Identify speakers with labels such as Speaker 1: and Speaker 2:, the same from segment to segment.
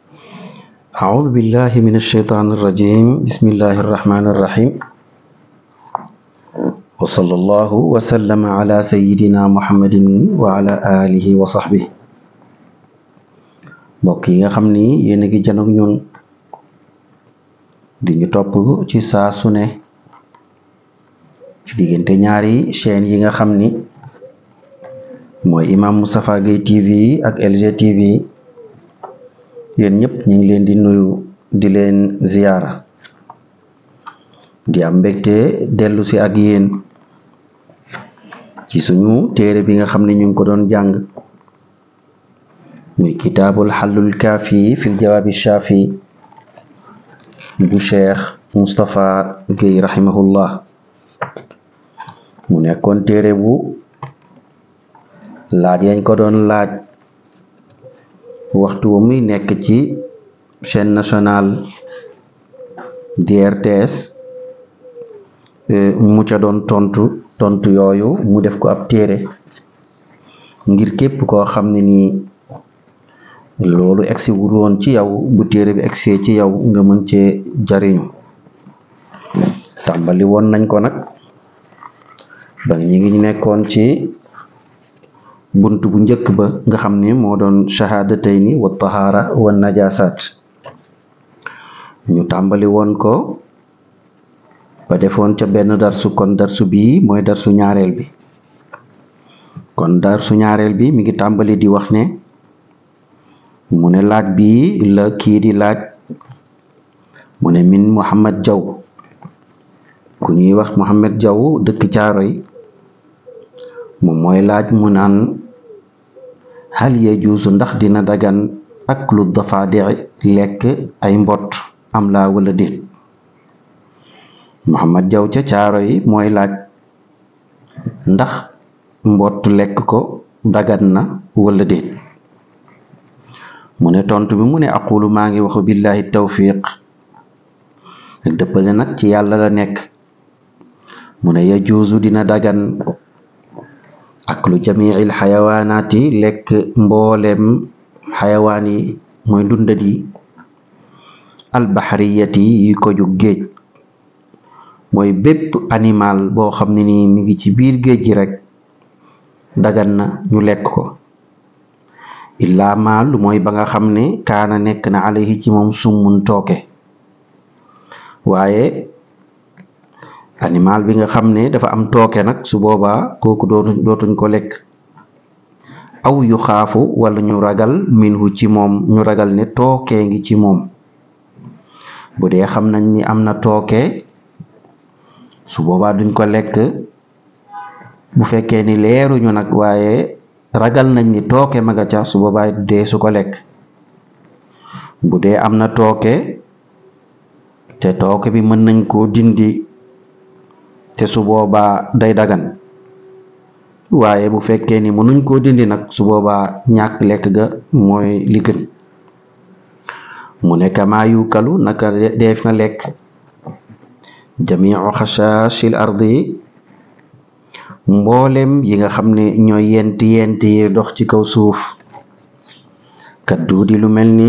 Speaker 1: أعوذ بالله من الشيطان الرجيم بسم الله الرحمن الرحيم وصلى الله وسلم على سيدنا محمد وعلى آله وصحبه mbokk yi nga xam ni yéen a ngi janoog ñun di ñu topp ci saa su ne ci diggante ñaari chaîne yi nga xam ni mooy Imam Moustapha Gueye TV ak LG TV yéen ñëpp ñu ngi leen di nuyu di leen ziyaara di am mbégte dellu si ak yéen ci suñu téere bi nga xam ne ñu ngi ko doon jàng muy kitaabul xallul kaafi fil jawaabi shaafi bu cheikh Moustapha Gueye rahimahullah mu nekkoon téere bu laaj yañ ko doon laaj waxtu wa muy nekk ci chaîne nationale DRTS mu ca doon tontu tontu yooyu mu def ko ab téere ngir képp koo xam ne nii loolu egsi wul woon ci yow bu téere bi egsee ci yow nga mën cee jariñu tàmbali woon nañ ko nag ba ñi ngi nekkoon ci bunt bu njëkk ba nga xam ne moo doon shahadatayni wa tahaara wa najasat ñu tàmbali woon ko ba defoon ca benn darsu kon darsu bii mooy darsu ñaareel bi kon darsu ñaareel bi mi ngi tàmbali di wax ne mu ne laaj bi la kii di laaj mu ne min Muhammad Jaw ku ñuy wax Muhammad Jaw dëkk Caaroy moom mooy laaj mu naan hal yajuusu ndax dina dagan aklu dafaadi lekk ay mbott am laa wala déet Muhammad Jaw ca caaro yi mooy laaj ndax mbott lekk ko dagan na wala déet mu ne tontu bi mu ne aqulu maa ngi waxu billahi tawfiq ak dëppale nag ci yàlla la nekk mu ne yajuusu dina dagan aklu jamiil xayawaanaati lekk mboolem xayawaan yi mooy dundat yi albaxariyati yi ko jug géej mooy bépp animal boo xam ne nii mi ngi ci biir géej gi rek dagan na ñu lekk ko illaa maal mooy ba nga xam ne kaana nekk na alayhi ci moom summun tooke waaye animal bi nga xam ne dafa am tooke nag su boobaa kooku dootuñ dootuñ ko lekk aw yu xaafu wala ñu ragal minhu ci moom ñu ragal ne tookee ngi ci moom bu dee xam nañ ni am na tooke su boobaa duñ ko lekk bu fekkee ni leeruñu nag waaye ragal nañ ni tooke ma nga ca su boobaa dee su ko lekk bu dee am na tooke te tooke bi mën nañ koo dindi te su boobaa day dagan waaye bu fekkee ni mënuñ koo dindi nag su boobaa ñàkk lekk ga mooy li gën mu ne kamaa yukalu naka def na lekk jamiu xasaashil ardi mboolem yi nga xam ne ñooy yent yent yi dox ci kaw suuf kat duudi lu mel ni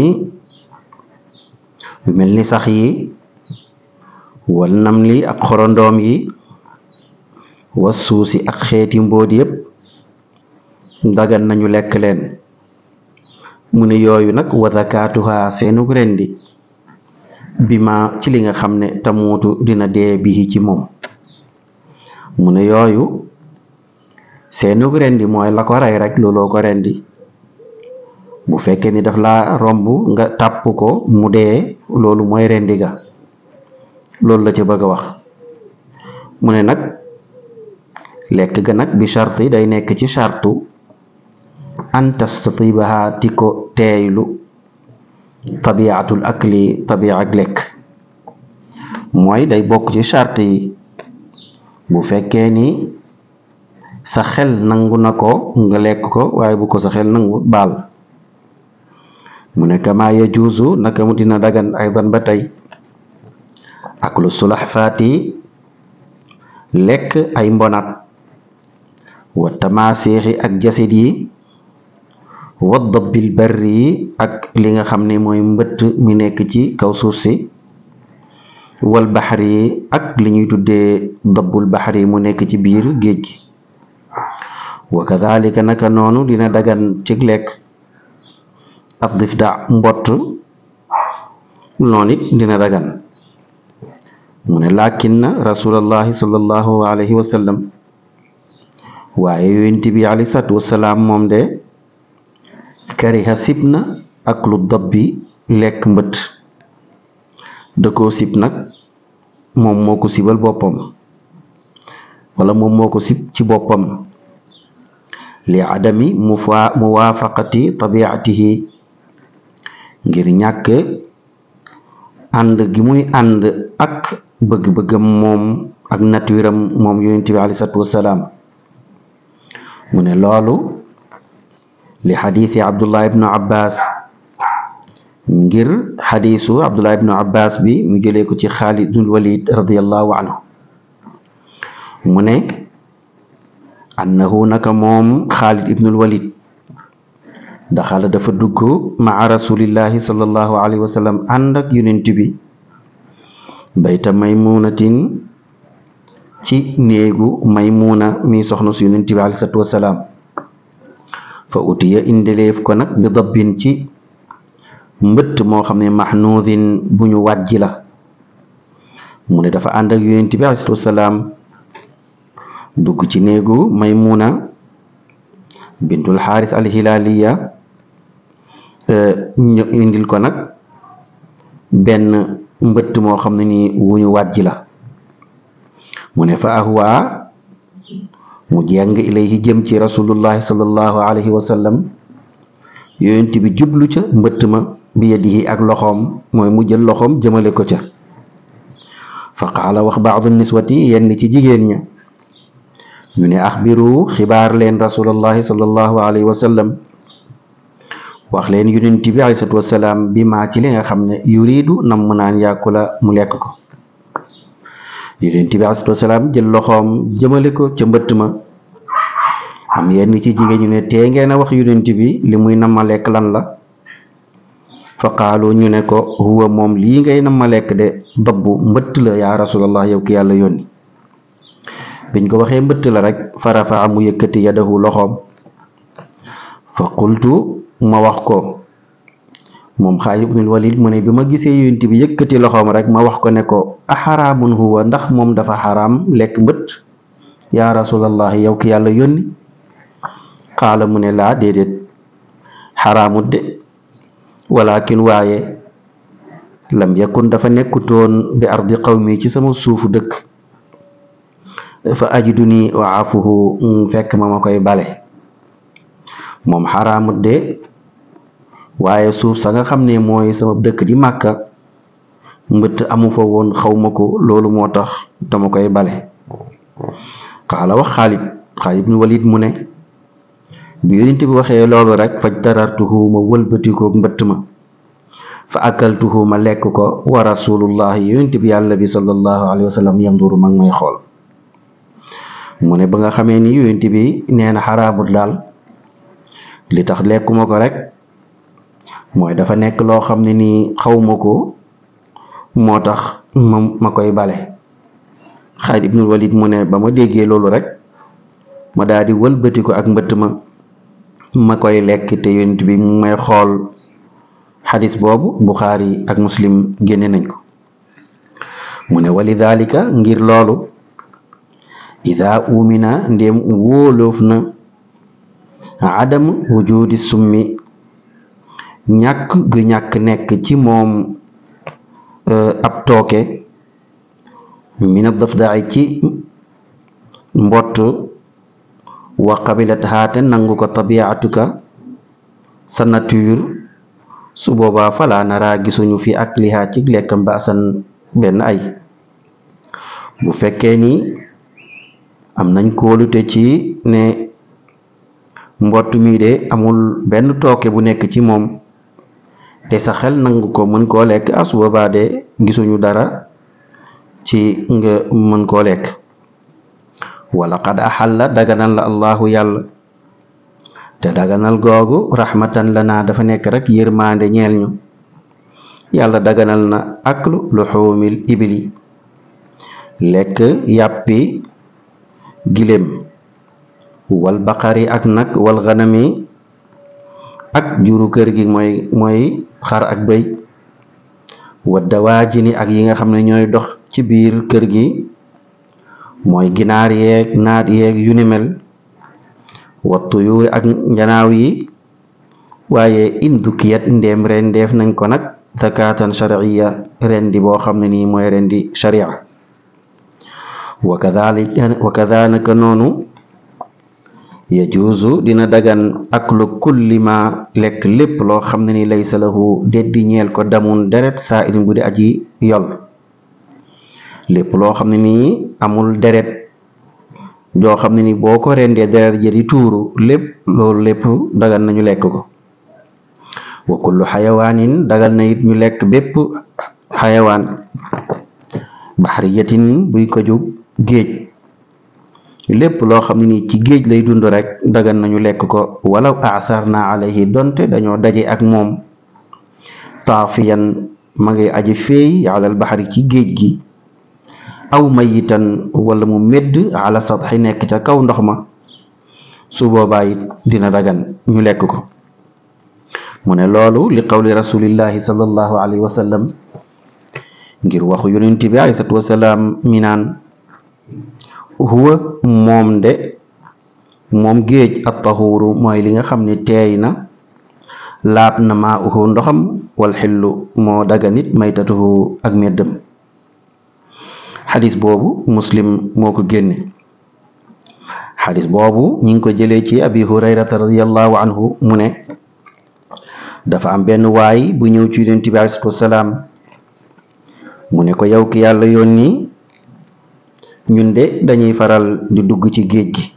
Speaker 1: lu mel ni sax yi wal nam li ak xorondoom yi was suusi ak xeeti mbóot yépp dagan nañu lekk leen mu ne yooyu nag wa zakaatuha seenug rendi bi ma ci li nga xam ne tamuutu dina dee bii ci moom mu ne yooyu seenug rendi mooy la ko rey rek looloo ko rendi bu fekkee ni daf la romb nga tàpp ko mu dee loolu mooy rendi ga loolu la ca bëgg a wax mu ne nag lekk ga nag bi charte yi day nekk ci chartu an tastatibaha di ko teeylu tabiatul akli tabia ak lekk mooy day bokk ci charte yi bu fekkee ni sa xel nangu na ko nga lekk ko waaye bu ko sa xel nangu baal mu ne kama yajuuzu naka mu dina dagan aydan ba tey aklu sulax faati lekk ay mbonat wa tamaasiixi ak jasit yi wa dabbil barri ak li nga xam ne mooy mbëtt mi nekk ci kaw suuf si wal baxari ak li ñuy tuddee dabbul baxari mu nekk ci biir géej gi wa kadhalika naka noonu dina dagan ci lekk af difda mbott noonu it dina dagan mu ne lakin na rasulallahi sallallahu alayhi wa sallam waaye yonent bi alayhi salaatu wasalaam moom de kariha sib na ak lu dabbi lekk mbët da koo sib nag moom moo ko sibal boppam wala moom moo ko sib ci boppam li adami mufa muwaafaqati tabiatihi ngir ñàkk ànd gi muy ànd ak bëgg-bëggam moom ak naturam moom yonent bi alayhi salaatu wasalaam mu ne loolu li xadiisi abdullah ibnu abbas ngir xadiisu abdullah ibnu abbas bi mu jëlee ko ci xaalid ibnul walid radiallahu anhu mu ne annahu naka moom xaalid ibnul walid daxala dafa dugg maa rasulillahi sallallahu alayhi wa sallam ànd ak yonent bi bayta maymunatin ci néegu maymuna mi soxna su yonent bi alayhi salaatu wasalaam fa utiya indeleef ko nag bi dabbin ci mbëtt moo xam ne mahnuudin bu ñu wàjji la mu ne dafa ànd ak yonent bi alayhi salaatu wasalaam dugg ci néegu maymuna bintul xaaris alhilaaliya ñu indil ko nag benn mbëtt moo xam ne ni wu ñu wàjji la mu ne fa ahwa mu jàng ilayhi jëm ci rasulullahi sallallahu alayhi wa sallam yonent bi jublu ca mbëtt ma bi yadihi ak loxoom mooy mu jël loxoom jëmale ko ca fa qaala wax baadu niswati yenn ci jigéen ña ñu ne axbiru xibaar leen rasulullahi sallallahu alayhi wa sallam wax leen yonent bi alayhi salaatu wasalaam bi maa ci li nga xam ne yuridu nam mu naan yàkkula mu lekk ko yonent bi alayhi salaatu wasalaam jël loxoom jëmale ko ca mbëtt ma am yenn ci jigéen ñu ne tee ngeen a wax yonent bi li muy nam ma lekk lan la fa qaalu ñu ne ko huwa moom lii ngay nam ma lekk de dabbu mbëtt la yaa rasulallah yow ki yàlla yónni biñ ko waxee mbëtt la rek fa rafaa mu yëkkati yadahu loxoom fa qultu ma wax ko moom Xaalid ibnul Walid mu ne bi ma gisee yonent bi yëkkati loxoom rek ma wax ko ne ko axaraamun huwa ndax moom dafa xaraam lekk mbët yaa rasulallah yow ki yàlla yónni xaala mu ne laa déedéet xaraamut de walakin waaye lam yakun dafa nekkutoon bi ardi qawmi ci sama suufu dëkk fa ajidu nii wa afuhu fekk ma ma koy bale moom xaraamut de waaye suuf sa nga xam ne mooy sama dëkk di màkka mbëtt amu fa woon xawma ko loolu moo tax dama koy bale xaala wax Xaalid Xaalid ibn Walid mu ne bi yonent bi waxee loolu rek faj tarartuhu ma wëlbatikoog mbëtt ma fa akaltuhu ma lekk ko wa rasulullahi yonent bi yàlla bi sallallahu alayhi wa sallam yanduru ma ngi may xool mu ne ba nga xamee ni yonent bi nee na xaraamut daal li tax lekkuma ko rek mooy dafa nekk loo xam ne nii xawma ko moo tax ma ma koy bale Xaalid ibnul Walid mu ne ba ma déggee loolu rek ma daal di wëlbati ko ak mbëtt ma ma koy lekk te yonent bi mu may xool xadis boobu Buxaari ak Muslim génne nañ ko mu ne wali dalika ngir loolu ida umina ndéem wóoloof na adam wujudi summi ñàkk gu ñàkk nekk ci moom ab tooke mina dafdaay ci mbott wa qabilat haate nangu ko tabiatuka sa nature su boobaa falaa naraa gisuñu fi ak lihaa ci lekkam ba asan benn ay bu fekkee ni am nañ kóolute ci ne mbott mi de amul benn tooke bu nekk ci moom te sa xel nangu ko mën koo lekk as boobaa de gisuñu dara ci nga mën koo lekk wala qad axalla daganal la allahu yàlla te daganal googu rahmatan lana dafa nekk rek yërmaande ñeel ñu yàlla daganal na aklu luxuumil ibili lekk yàppi giléem wal baqari ak nag wal ganami ak juru kër gi mooy mooy xar ak bëy wa dawaajini ak yi nga xam ne ñooy dox ci biir kër gi mooy ginaar yeeg naat yeeg yu ni mel wa tuyuuri ak njanaaw yi waaye indukiyat ndéem ren def nañ ko nag zakatan sharciya rendi boo xam ne nii mooy rendi sharia wa kadhalika wa kadhalika noonu yajuuzu dina dagan aklu kulli ma lekk lépp loo xam ne ni laysa lahu deddi ñeel ko damun deret saa irin bu di aji yol lépp loo xam ne nii amul deret joo xam ne ni boo ko rendee deret ja di tuuru lépp loolu lépp dagan nañu lekk ko wa kullu xayawaanin dagal na it ñu lekk bépp xayawaan baxriyatin buy ko jug géej lépp loo xam ne nii ci géej lay dund rek dagan nañu lekk ko walaw aasarna alayhi donte dañoo daje ak moom taafiyan ma ngi aji feey alal baxari ci géej gi aw mayitan wala mu medd ala satxi nekk ca kaw ndox ma su boobaa it dina dagan ñu lekk ko mu ne loolu li qawli rasulillahi sallallahu alayhi wa sallam ngir waxu yonent bi alayhi salaatu wasalaam mi naan huwa moom de moom géej at tahuuru mooy li nga xam ne teey na laab na maa uhu ndoxam wal xillu moo daga nit maytatuhu ak meddam xadis boobu muslim moo ko génne xadis boobu ñi ngi ko jëlee ci abi hurayrata radiallahu anhu mu ne dafa am benn waay bu ñëw ci yonent bi alayhi salaatu wasalaam mu ne ko yow ki yàlla yónni ñun de dañuy faral di dugg ci géej gi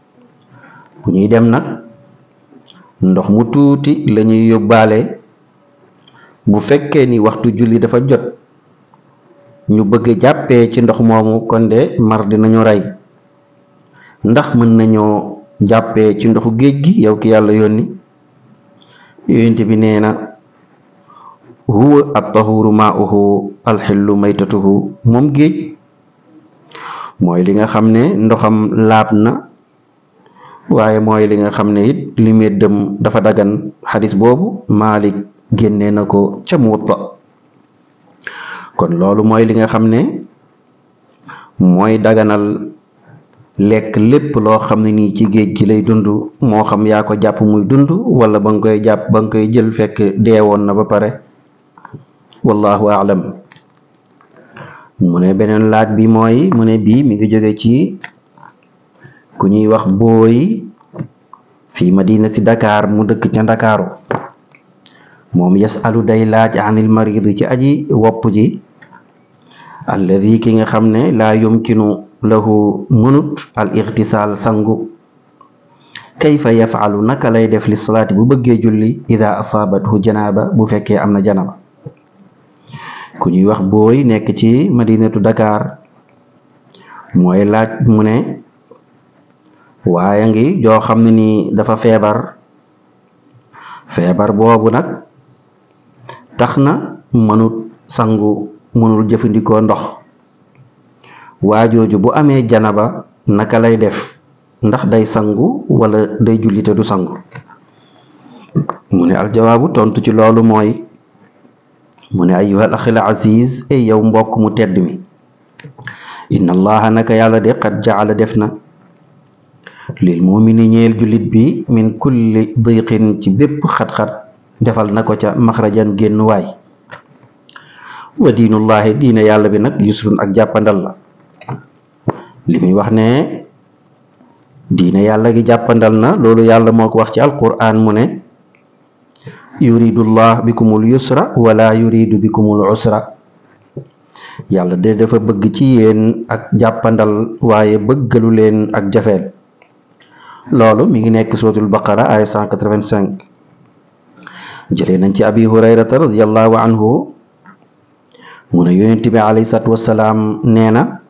Speaker 1: bu ñuy dem nag ndox mu tuuti lañuy yóbbaale bu fekkee ni waxtu julli dafa jot ñu bëgg jàppee ci ndox moomu kon de mar dinañu rey ndax mën nañoo jàppee ci ndoxu géej gi yow ki yàlla yónni yonent bi nee na huwa at-tahuru maa'uhu alxillu maytatuhu moom géej mooy li nga xam ne ndoxam laab na waaye mooy li nga xam ne it li meddam dafa dagan xadis boobu Maalik génne na ko ca Muwatta kon loolu mooy li nga xam ne mooy daganal lekk lépp loo xam ne nii ci géej gi lay dund moo xam yaa ko jàpp muy dund wala ba nga koy jàpp ba nga koy jël fekk deewoon na ba pare wallahu aalam mu ne beneen laaj bi mooy mu ne bii mi ngi jóge ci ku ñuy wax booy fii madinati Dakar mu dëkk ca Ndakaaru moom yasalu day laaj anil marid ci aji wopp ji alladi ki nga xam ne laa yumkinu lahu mënut al ixtisaal sangu kayfa yafalu naka lay def li salaati bu bëggee julli ida asaabathu janaaba bu fekkee am na janaba ku ñuy wax booy nekk ci madinatu Dakar mooy laaj mu ne waaye ngi joo xam ne ni dafa feebar feebar boobu nag tax na mënut sangu mënul jëfandikoo ndox waajooju bu amee janaba naka lay def ndax day sangu wala day julli te du sangu mu ne aljawaabu tontu ci loolu mooy mu ne ayyuhal axil aziz ay yow mbokk mu tedd mi inna allaha naka yàlla de qad jaala def na lil mumini ñeel jullit bi min kulli diqin ci bépp xat-xat defal na ko ca maxrajan génn waay wa diinullahi diine yàlla bi nag yusrun ak jàppandal la li muy wax ne diine yàlla gi jàppandal na loolu yàlla moo ko wax ci alquran mu ne yuridullah bikumul yusra wala yuridu bikumul usra yàlla de dafa bëgg ci yéen ak jàppandal waaye bëggalu leen ak jafeel loolu mi ngi nekk suratul baqara ay 185 jëlee nañ ci abi hurayrata radiallahu anhu mu ne yonent bi alayhi salaatu wassalaam nee na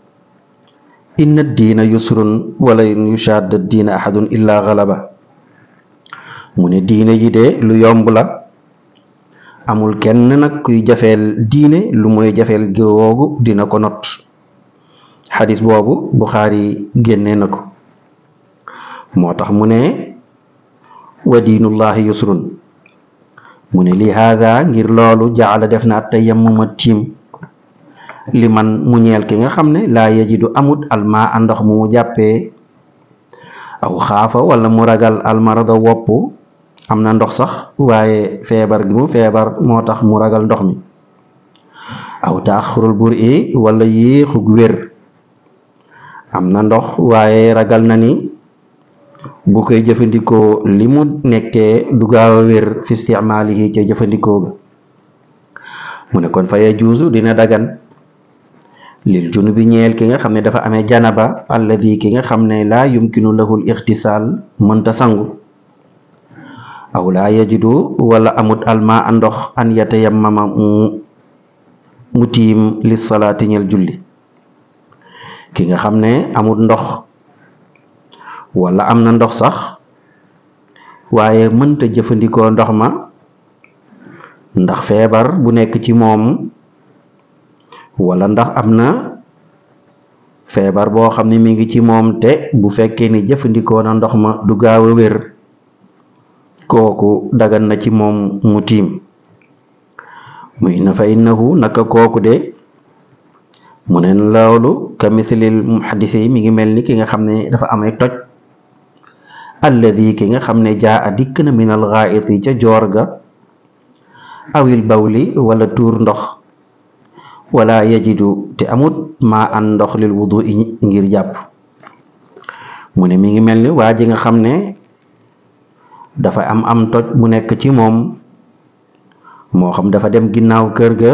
Speaker 1: inna diina yusrun wala yushadda diina ahadun illa galaba mu ne diine ji de lu yomb la amul kenn nag kuy jafeel diine lu mooy jafeel googu dina ko not xadis boobu Buxaari génnee na ko moo tax mu ne wa diinullahi yusrun mu ne li haada ngir loolu jaala def na at tayammuma tiim li man mu ñeel ki nga xam ne laa yajidu amut almaa ndox mu mu jàppee aw xaafa wala mu ragal almarada wopp am na ndox sax waaye feebar gi mu feebar moo tax mu ragal ndox mi aw taaxurul bur i wala yéexug wér am na ndox waaye ragal na ni bu koy jëfandikoo li mu nekkee du gaaw a wér fi istimaalihi ca jëfandikoo ga mu ne kon fa yajuusu dina dagan lil junubi ñeel ki nga xam ne dafa amee janaba alladi ki nga xam ne laa yumkinu lahul ixtisaal mënta sangu aw laa yajidu wala amut alma a ndox an yatayammama mu mu tiim li salaati ñeel julli ki nga xam ne amut ndox wala am na ndox sax waaye mënta jëfandikoo ndox ma ndax feebar bu nekk ci moom wala ndax am na feebar boo xam ne mi ngi ci moom te bu fekkee ni jëfandikoo na ndox ma du gaaw a wér kooku dagan na ci moom mu tiim muy na fa innahu naka kooku de mu ne loolu ka mislil muhaddisi mi ngi mel ni ki nga xam ne dafa amee toj alladi ki nga xam ne jaa a dikk na min al ghaiti ca joor ga awil bawli wala tuur ndox wala yajidu te amut maa an ndox lil wudu i ngir jàpp mu ne mi ngi mel ni waa ji nga xam ne dafa am am toj mu nekk ci moom moo xam dafa dem ginnaaw kër ga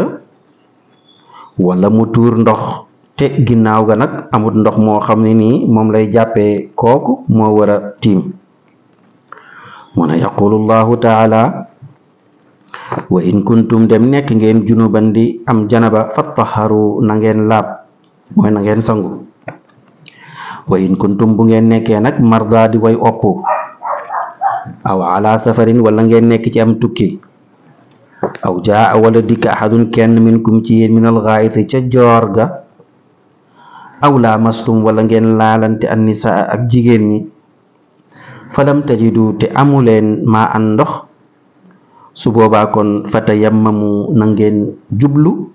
Speaker 1: wala mu tuur ndox te ginnaaw ga nag amut ndox moo xam ne nii moom lay jàppee kooku moo war a tiim mu ne yaqulu llahu taala wa in kuntum dem nekk ngeen junuban di am janaba fattaharu na ngeen laab mooy na ngeen sangu wa in kuntum bu ngeen nekkee nag marda di way opp aw ala safarin wala ngeen nekk ci am tukki aw jaa wala dikk ahadun kenn minkum ci yéen minal ghaayiti ca joor ga aw laamastum wala ngeen laalante an nisaa ak jigéen ñi falam tajidu te amuleen maa an ndox su boobaa kon fata yammamu na ngeen jublu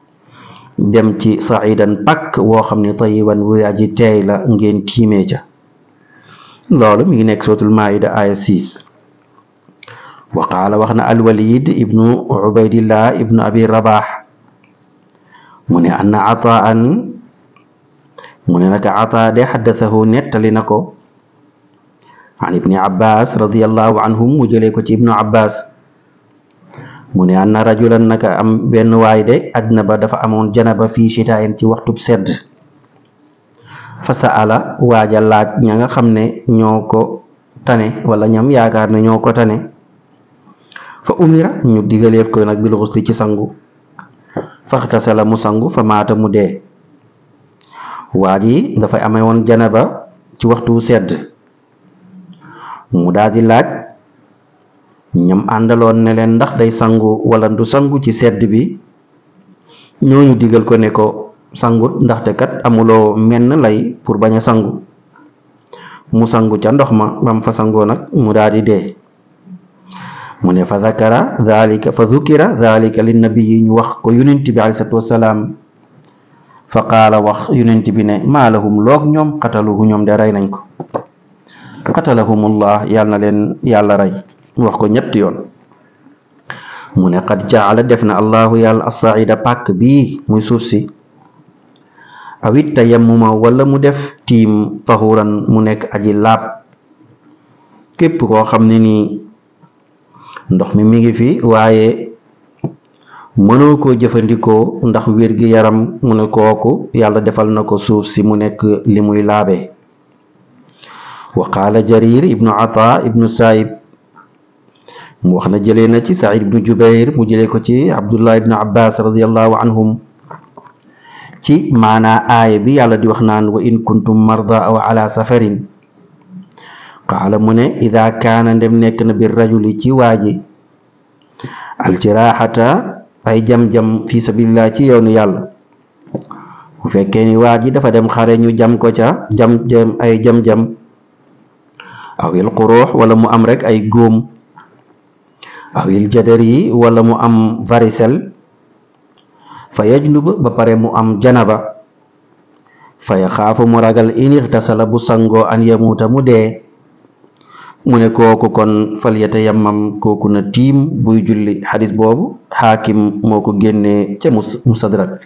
Speaker 1: dem ci saidan pakk woo xam ne tayiban wu aji teey la ngeen tiimee ca loolu mi ngi nekk sootul maida aya 6 wa qaala wax na alwalid ibnu ubaydillah ibnu abi rabax mu ne anna ataan mu ne naka ata de xaddathahu nettali na ko an ibni abbas radiallahu anhum mu jëlee ko ci ibnu abbas mu ne anna rajulan naka am benn waay de ajnaba dafa amoon janaba fii shitaayin ci waxtub sedd fa saala waaja laaj ña nga xam ne ñoo ko tane wala ñam yaakaar ne ñoo ko tane fa umira ñu digaleef ko nag bil xusli ci sangu faxtasala mu sangu fa maata mu dee waa ji dafay amee woon janaba ci waxtu sedd mu daal di laaj ñam àndaloon ne leen ndax day sangu wala du sangu ci sedd bi ñooñu digal ko ne ko sangut ndaxte kat amuloo menn lay pour bañ a sangu mu sangu ca ndox ma bam fa sangoo nag mu daal di dee mu ne fa zakara dhalika fa dhukira dhalika linnabiyi ñu wax ko yonent bi alayhi salatu wasalaam fa qaala wax yonent bi ne maa lahum loog ñoom xataluhu ñoom de rey nañ ko qatalahumullah yàlla na leen yàlla rey wax ko ñetti yoon mu ne qad jaala def na allahu yàlla assaida pàkk bii muy suuf si awit tayammuma wala mu def tiim tahuran mu nekk aji laab képp koo xam ne nii ndox mi mi ngi fi waaye mënoo koo jëfandikoo ndax wér gi yaram mu ne kooku yàlla defal na ko suuf si mu nekk li muy laabee wa qaala jarir ibnu ata ibnu saib mu wax na jëlee na ci said ibnu jubair mu jëlee ko ci abdullah ibnu abbas radiallahu anhum ci maanaa aaya bi yàlla di wax naan wa in kuntum marda aw ala safarin qaala mu ne ida kaana ndem nekk na bir rajuli ci waaji aljiraaxata ay jam-jam fi sabilillah ci yoonu yàlla bu fekkee ni waa ji dafa dem xare ñu jam ko ca jam jam ay jam-jam awil xuruux wala mu am rek ay góom awil jadar yi wala mu am varicelle fa yajnub ba pare mu am janaba fa yaxaafu mu ragal in ixtasala bu sangoo an yamuuta mu dee mu ne kooku kon fal yatayammam kooku na tiim buy julli xadis boobu xaakim moo ko génnee ca musadrak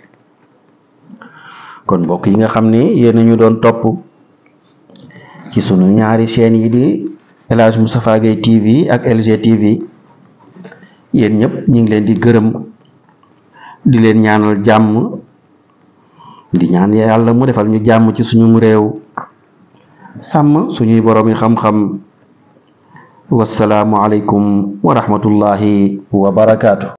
Speaker 1: kon mbokk yi nga xam ne yéen ñu doon topp ci sunu ñaari chaîne yi di El Hadj Moustapha Gueye TV ak LG TV yéen ñëpp ñu ngi leen di gërëm di leen ñaanal jàmm di ñaan yàlla mu defal ñu jàmm ci suñu réew sàmm suñuy borom yi xam-xam wasalaamu aleykum wa rahmatullahi wa barakaatu